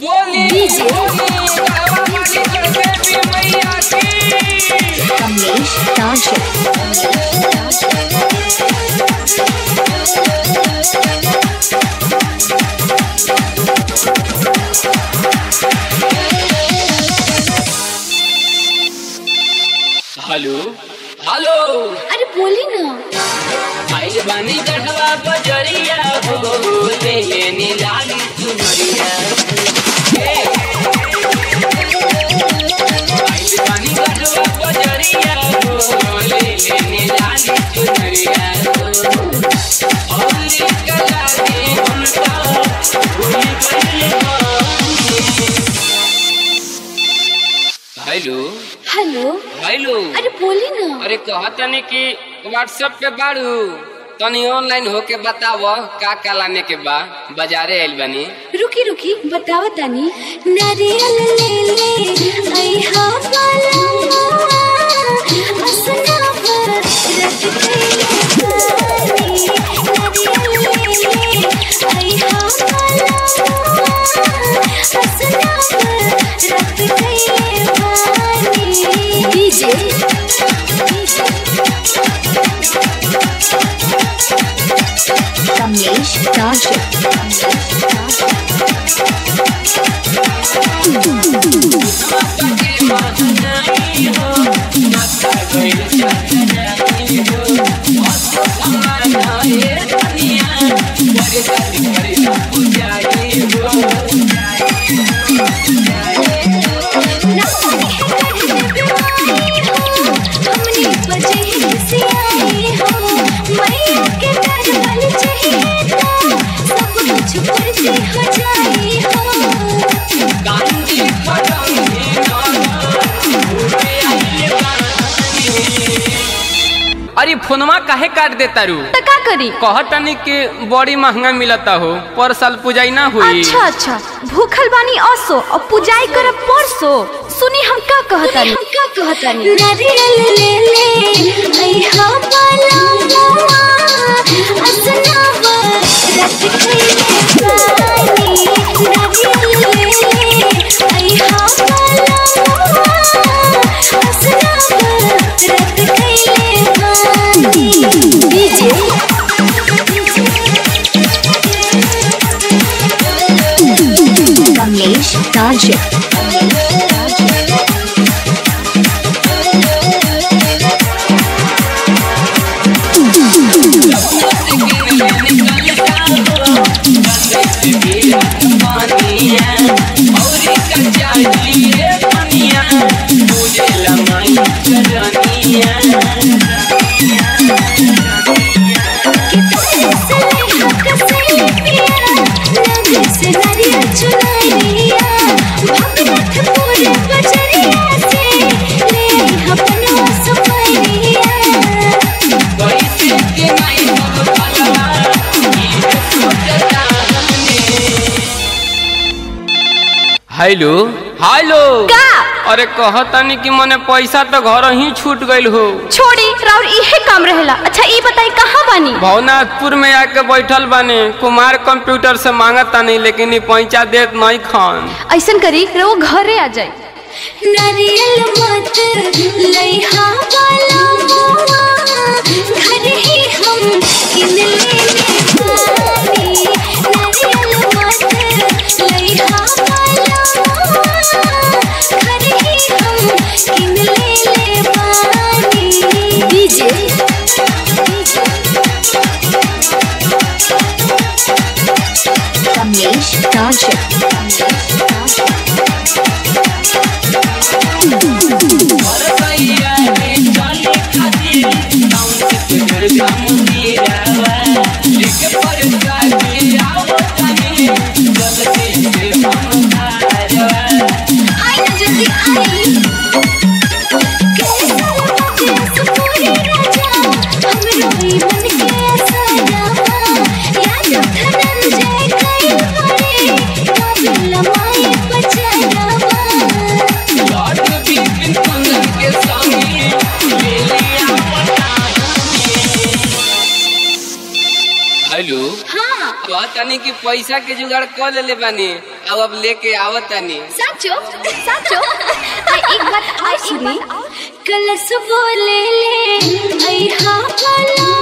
बोली डीजे बाबा वाली देवी मैया की कमलेश टॉनशिप हेलो हेलो अरे बोली ना आइल बानी गढ़वा बजरिया हो ले लेनी लाली चुनरिया हे। आइल बानी गढ़वा बजरिया हो ले लेनी लाली चुनरिया हो औली कला के उनका भूल गई बानी। हेलो हेलो हेलो अरे बोली ना अरे कहतनी कि व्हाट्सएप पे बाड़ू तनी ऑनलाइन होके बताव का का लाने के बा बाजारे आइल बानी रुकी रुकी बताओ तानी नारियल ले ले आई हा वाला असना पर रख के पानी नारियल ले ले आई हा वाला असना पर रख के पानी डीजे कमलेश टॉनशिप हमने बजे से आई हो मैया के दरबार चाहिए तो सब कुछ पूर्ति हो जाई हो अरे फोनवा काहे काट देता रू तो का करी कहतनी कि बड़ी महंगा मिलता हो पर साल पूजाई ना हुई अच्छा अच्छा भूखल बानी असो और पूजाई करब परसो सुनी हम का कहतानी हम का कहतानी नारियल ले ले आई हा वाला मोआ असना पर रख के पानी नारियल ले ले आई हा वाला मोआ असना पर रख के पानी DJ Kamlesh township hello hello का अरे कहतनी कि मने पैसा तो घर ही छूट गइल हो छोड़ी राउर इहे काम रहेला अच्छा ई बताई कहाँ बानी भवनाथपुर में आके बैठल बाने कुमार कंप्यूटर से मांगत तानी लेकिन ई पैसा देत नहीं खान ऐसन करी रो घरे आ जाई नारियल मत लइहा वाला मोआ घर ही हम किन लेने पानी नारियल मत लइहा वाला मोआ घर ही हम किन लेने पानी डीजे कमलेश टॉनशिप आई ना जल्दी आई कैसा लगा सुपूरी राजा हम रोई मन के सजावा याद धनंजय कई बड़े काबिल माए बचावा कहतानी कि पैसा के जुगाड़ कर लेले बानी अब अब लेके आवत तानी साचो साचो आ, एक बात और सुनी कलश बोले ले आई हाँ वाला